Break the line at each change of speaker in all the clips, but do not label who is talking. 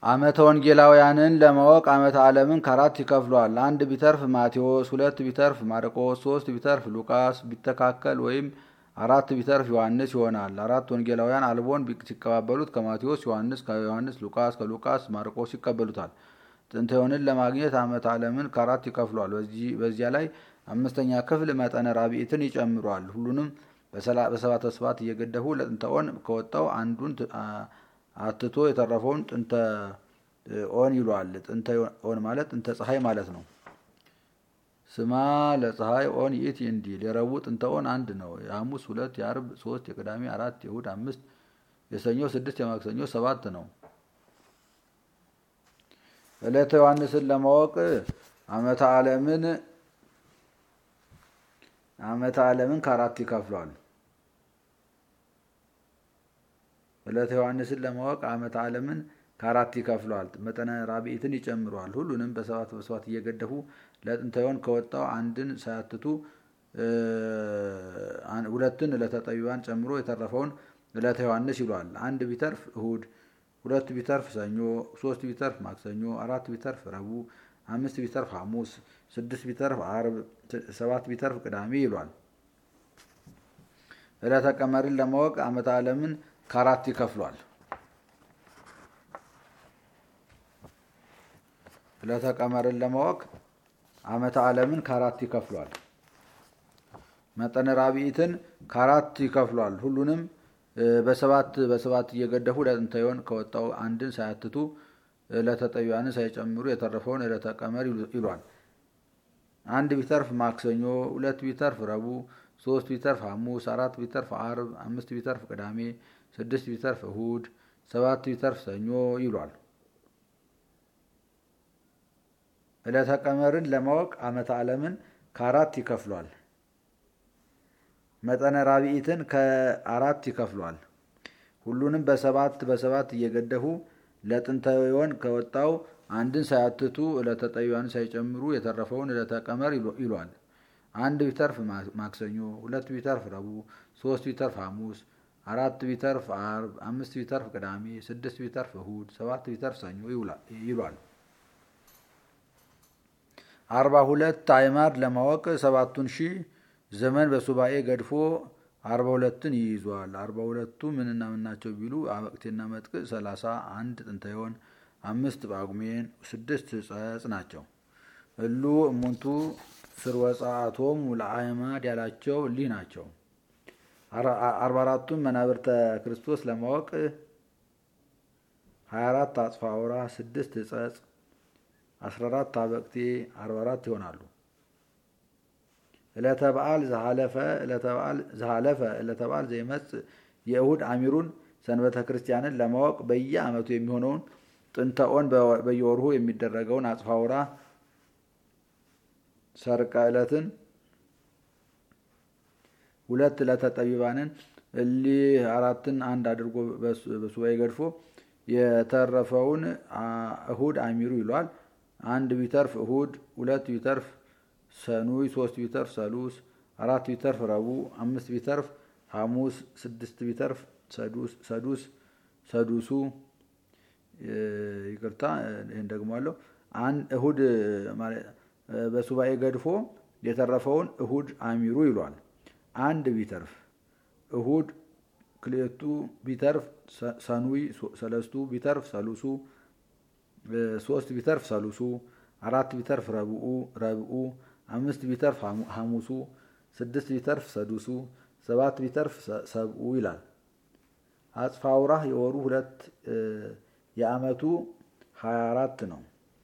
ዓመተ ወንጌላውያንን ለማወቅ ዓመተ ዓለምን ከአራት ይከፍለዋል። አንድ ቢተርፍ ማቴዎስ፣ ሁለት ቢተርፍ ማርቆስ፣ ሶስት ቢተርፍ ሉቃስ ቢተካከል ወይም አራት ቢተርፍ ዮሐንስ ይሆናል። አራት ወንጌላውያን አልቦን ሲቀባበሉት ከማቴዎስ ዮሐንስ፣ ከዮሐንስ ሉቃስ፣ ከሉቃስ ማርቆስ ይቀበሉታል። ጥንተ ዮንን ለማግኘት ዓመተ ዓለምን ከአራት ይከፍለዋል። በዚያ ላይ አምስተኛ ክፍል መጠነ ራቢትን ይጨምሯል። ሁሉንም በሰባተ ስባት እየገደፉ ለጥንተ ኦን ከወጣው አንዱን አትቶ የተረፈውን ጥንተ ኦን ይሏል። ጥንተ ኦን ማለት ጥንተ ፀሐይ ማለት ነው። ስማ ለፀሐይ ኦን ይእቲ እንዲል የረቡዕ ጥንተ ኦን አንድ ነው። የሐሙስ ሁለት፣ የአርብ ሶስት፣ የቅዳሜ አራት፣ የእሁድ አምስት፣ የሰኞ ስድስት፣ የማክሰኞ ሰባት ነው። ዕለተ ዮሐንስን ለማወቅ ዓመተ ዓለምን ዓመተ ዓለምን ከአራት ይከፍሏል። ዕለተ ዮሐንስን ለማወቅ ዓመተ ዓለምን ከአራት ይከፍሏል። መጠነ ራቢትን ይጨምረዋል። ሁሉንም በሰባት በሰባት እየገደፉ ለጥንተ ዮን ከወጣው አንድን ሳያትቱ ሁለትን ዕለተ ጠቢባን ጨምሮ የተረፈውን ዕለተ ዮሐንስ ይሏል። አንድ ቢተርፍ እሁድ፣ ሁለት ቢተርፍ ሰኞ፣ ሶስት ቢተርፍ ማክሰኞ፣ አራት ቢተርፍ ረቡዕ፣ አምስት ቢተርፍ ሐሙስ፣ ስድስት ቢተርፍ አርብ፣ ሰባት ቢተርፍ ቅዳሜ ይሏል። ዕለተ ቀመርን ለማወቅ ዓመተ ዓለምን ከአራት ይከፍሏል። ዕለተ ቀመርን ለማወቅ ዓመተ ዓለምን ከአራት ይከፍሏል። መጠነ ራቢትን ከአራት ይከፍሏል። ሁሉንም በሰባት በሰባት እየገደፉ ለጥንተ ዮን ከወጣው አንድን ሳያትቱ ዕለተ ጠቢባንን ሳይጨምሩ የተረፈውን ዕለተ ቀመር ይሏል። አንድ ቢተርፍ ማክሰኞ፣ ሁለት ቢተርፍ ረቡዕ፣ ሶስት ቢተርፍ ሐሙስ፣ አራት ቢተርፍ አርብ፣ አምስት ቢተርፍ ቅዳሜ፣ ስድስት ቢተርፍ እሁድ፣ ሰባት ቢተርፍ ሰኞ ይሏል። ዕለተ ቀመርን ለማወቅ ዓመተ ዓለምን ከአራት ይከፍሏል። መጠነ ራቢትን ከአራት ይከፍሏል። ሁሉንም በሰባት በሰባት እየገደፉ ለጥንተ ዮን ከወጣው አንድን ሳያትቱ ዕለተ ጠቢባንን ሳይጨምሩ የተረፈውን ዕለተ ቀመር ይሏል። አንድ ቢተርፍ ማክሰኞ፣ ሁለት ቢተርፍ ረቡዕ፣ ሶስት ቢተርፍ ሐሙስ፣ አራት ቢተርፍ አርብ፣ አምስት ቢተርፍ ቅዳሜ፣ ስድስት ቢተርፍ እሁድ፣ ሰባት ቢተርፍ ሰኞ ይሏል። አርባ ሁለት አዕማድ ለማወቅ ሰባቱን ሺህ ዘመን በሱባኤ ገድፎ አርባ ሁለትን ይይዟል። አርባ ሁለቱ ምንና ምን ናቸው ቢሉ አበቅቴና መጥቅዕ፣ ሰላሳ አንድ ጥንተ ዮን፣ አምስት ጳጉሜን፣ ስድስት ጸጽ ናቸው። እሉ እሙንቱ ስርወጻአቶም ለአዕማድ ያላቸው እሊህ ናቸው። አርባ አራቱን መናብርተ ክርስቶስ ለማወቅ ሀያ አራት አጽፋ አውራ፣ ስድስት ጸጽ፣ አስራ አራት አበቅቴ፣ አርባ አራት ይሆናሉ። ዕለተ በዓል ዘሃለፈ ዘሃለፈ ዕለተ በዓል ዘይመጽእ የእሁድ አሚሩን ሰንበተ ክርስቲያንን ለማወቅ በየዓመቱ የሚሆነውን ጥንተ ኦን በየወርሁ የሚደረገውን አጽፋውራ ሰርቀ ዕለትን ሁለት ዕለተ ጠቢባንን እሊህ አራትን አንድ አድርጎ በሱባኤ ገድፎ የተረፈውን እሁድ አሚሩ ይሏል። አንድ ቢተርፍ እሁድ፣ ሁለት ቢተርፍ ሰኑይ፣ ሶስት ቢተርፍ ሰሉስ፣ አራት ቢተርፍ ረቡዕ፣ አምስት ቢተርፍ ሐሙስ፣ ስድስት ቢተርፍ ሰዱስ ሰዱሱ ይቅርታ፣ ይህን ደግሞ አለው እሁድ በሱባኤ ገድፎ የተረፈውን እሁድ አሚሩ ይሏል። አንድ ቢተርፍ እሁድ፣ ክልኤቱ ቢተርፍ ሰኑይ፣ ሰለስቱ ቢተርፍ ሰሉሱ፣ ሶስት ቢተርፍ ሰሉሱ፣ አራት ቢተርፍ ረብኡ ረብኡ፣ አምስት ቢተርፍ ሐሙሱ፣ ስድስት ቢተርፍ ሰዱሱ፣ ሰባት ቢተርፍ ሰብኡ ይላል። አጽፋ አውራህ የወሩ ሁለት የዓመቱ ሀያ አራት ነው።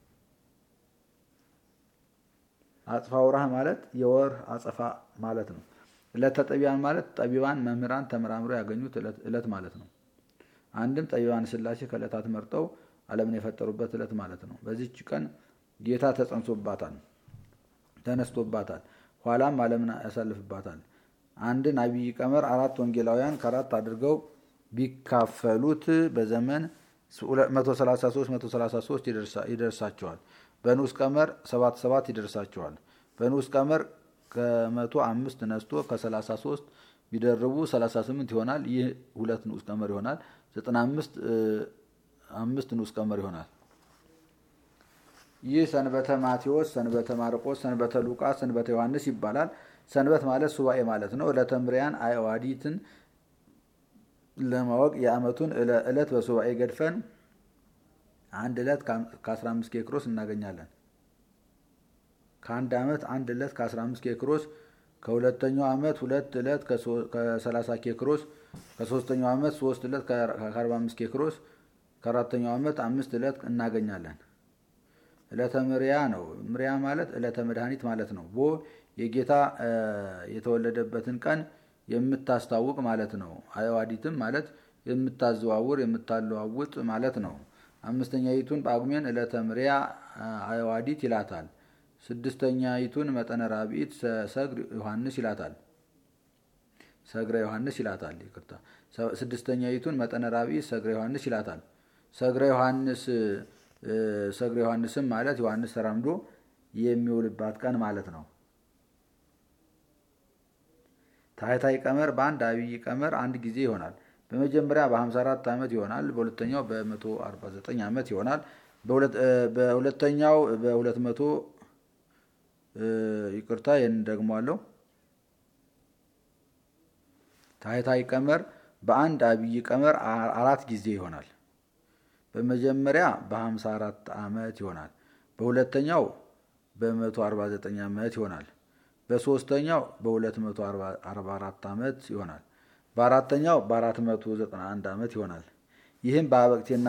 አጽፋ አውራህ ማለት የወር አጸፋ ማለት ነው። ዕለተ ጠቢባን ማለት ጠቢባን መምህራን ተመራምረው ያገኙት ዕለት ማለት ነው። አንድም ጠቢባን ሥላሴ ከዕለታት መርጠው ዓለምን የፈጠሩበት ዕለት ማለት ነው። በዚች ቀን ጌታ ተጸንሶባታል፣ ተነስቶባታል፣ ኋላም ዓለምን ያሳልፍባታል። አንድን አብይ ቀመር አራት ወንጌላውያን ከአራት አድርገው ቢካፈሉት በዘመን 133 133 ይደርሳቸዋል። በንዑስ ቀመር 77 ይደርሳቸዋል። በንዑስ ቀመር ከመቶ አምስት ነስቶ ከ33 ቢደርቡ 38 ይሆናል። ይህ ሁለት ንዑስ ቀመር ይሆናል። 95 አምስት ንዑስ ቀመር ይሆናል። ይህ ሰንበተ ማቴዎስ፣ ሰንበተ ማርቆስ፣ ሰንበተ ሉቃስ፣ ሰንበተ ዮሐንስ ይባላል። ሰንበት ማለት ሱባኤ ማለት ነው። ዕለተ ምሪያን አዕዋዲትን ለማወቅ የዓመቱን ዕለት በሱባኤ ገድፈን አንድ ዕለት ከ15 ኬክሮስ እናገኛለን። ከአንድ ዓመት አንድ ዕለት ከ15 ኬክሮስ፣ ከሁለተኛው ዓመት ሁለት ዕለት ከ30 ኬክሮስ፣ ከሶስተኛው ዓመት ሶስት ዕለት ከ45 ኬክሮስ፣ ከአራተኛው ዓመት አምስት ዕለት እናገኛለን። ዕለተ ምሪያ ነው። ምሪያ ማለት ዕለተ መድኃኒት ማለት ነው። ቦ የጌታ የተወለደበትን ቀን የምታስታውቅ ማለት ነው። አዕዋዲትም ማለት የምታዘዋውር የምታለዋውጥ ማለት ነው። አምስተኛይቱን ጳጉሜን ዕለተ ምሪያ አዕዋዲት ይላታል። ስድስተኛይቱን መጠነ ራብዒት ሰግር ዮሐንስ ይላታል። ሰግረ ዮሐንስ ይላታል። ይቅርታ። ስድስተኛይቱን መጠነ ራብዒት ሰግረ ዮሐንስ ይላታል። ሰግረ ዮሐንስ ሰግረ ዮሐንስም ማለት ዮሐንስ ተራምዶ የሚውልባት ቀን ማለት ነው። ታህታይ ቀመር በአንድ አብይ ቀመር አንድ ጊዜ ይሆናል። በመጀመሪያ በ54 ዓመት ይሆናል። በሁለተኛው በ149 ዓመት ይሆናል። በሁለተኛው በ200 ይቅርታ ይህን ደግሟለሁ። ታህታይ ቀመር በአንድ አብይ ቀመር አራት ጊዜ ይሆናል። በመጀመሪያ በ54 ዓመት ይሆናል። በሁለተኛው በ149 ዓመት ይሆናል። በሶስተኛው በ244 ዓመት ይሆናል። በአራተኛው በ491 ዓመት ይሆናል። ይህም በአበቅቴና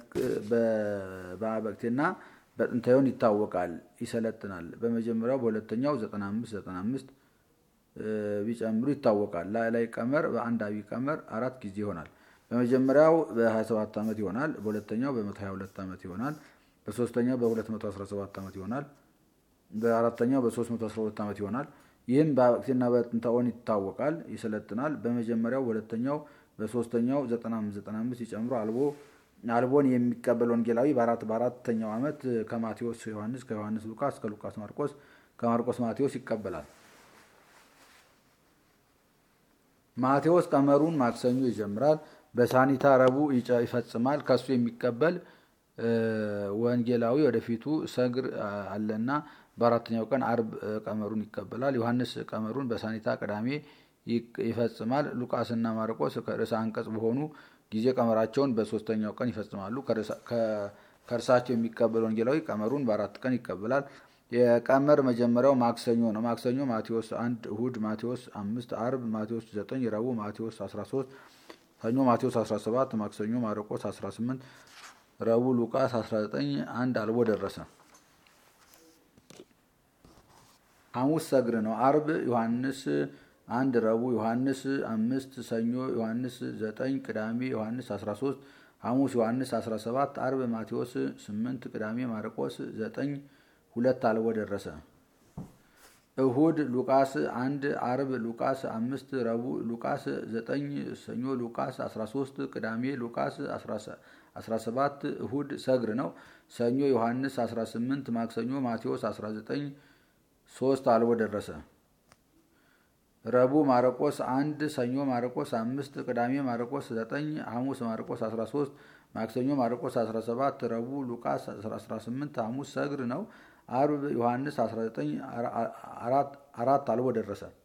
በአበቅቴና በጥንታዩን ይታወቃል፣ ይሰለጥናል። በመጀመሪያው በሁለተኛው 95 95 ቢጨምሩ ይታወቃል። ላይ ቀመር በአንድ አብይ ቀመር አራት ጊዜ ይሆናል። በመጀመሪያው በ27 ዓመት ይሆናል። በሁለተኛው በ122 ዓመት ይሆናል። በሶስተኛው በ217 ዓመት ይሆናል። በአራተኛው በ312 ዓመት ይሆናል። ይህም በአበቅቴና በጥንታኦን ይታወቃል፣ ይሰለጥናል። በመጀመሪያው በሁለተኛው በሶስተኛው 95 ሲጨምሩ አልቦ አልቦን የሚቀበል ወንጌላዊ በአራት በአራተኛው ዓመት ከማቴዎስ ዮሐንስ፣ ከዮሐንስ ሉቃስ፣ ከሉቃስ ማርቆስ፣ ከማርቆስ ማቴዎስ ይቀበላል። ማቴዎስ ቀመሩን ማክሰኞ ይጀምራል። በሳኒታ ረቡዕ ይፈጽማል። ከሱ የሚቀበል ወንጌላዊ ወደፊቱ ሰግር አለና በአራተኛው ቀን አርብ ቀመሩን ይቀበላል። ዮሐንስ ቀመሩን በሳኒታ ቅዳሜ ይፈጽማል። ሉቃስና ማርቆስ ከርዕሰ አንቀጽ በሆኑ ጊዜ ቀመራቸውን በሶስተኛው ቀን ይፈጽማሉ። ከእርሳቸው የሚቀበል ወንጌላዊ ቀመሩን በአራት ቀን ይቀበላል። የቀመር መጀመሪያው ማክሰኞ ነው። ማክሰኞ ማቴዎስ አንድ እሁድ ማቴዎስ አምስት አርብ ማቴዎስ ዘጠኝ ረቡዕ ማቴዎስ አስራ ሶስት ሰኞ ማቴዎስ አስራ ሰባት ማክሰኞ ማርቆስ አስራ ስምንት ረቡዕ ሉቃስ 19 አንድ አልቦ ደረሰ። ሐሙስ ሰግር ነው። አርብ ዮሐንስ አንድ ረቡዕ ዮሐንስ አምስት ሰኞ ዮሐንስ 9 ቅዳሜ ዮሐንስ 13 ሐሙስ ዮሐንስ 17 አርብ ማቴዎስ 8 ቅዳሜ ማርቆስ 9 ሁለት አልቦ ደረሰ። እሁድ ሉቃስ አንድ አርብ ሉቃስ አምስት ረቡዕ ሉቃስ 9 ሰኞ ሉቃስ 13 ቅዳሜ ሉቃስ 17 እሁድ ሰግር ነው። ሰኞ ዮሐንስ 18 ማክሰኞ ማቴዎስ 19 ሶስት አልቦ ደረሰ። ረቡዕ ማርቆስ አንድ ሰኞ ማርቆስ አምስት ቅዳሜ ማርቆስ 9 ሐሙስ ማርቆስ 13 ማክሰኞ ማርቆስ 17 ረቡዕ ሉቃስ 18 ሐሙስ ሰግር ነው። አርብ ዮሐንስ 19 አራት አልቦ ደረሰ።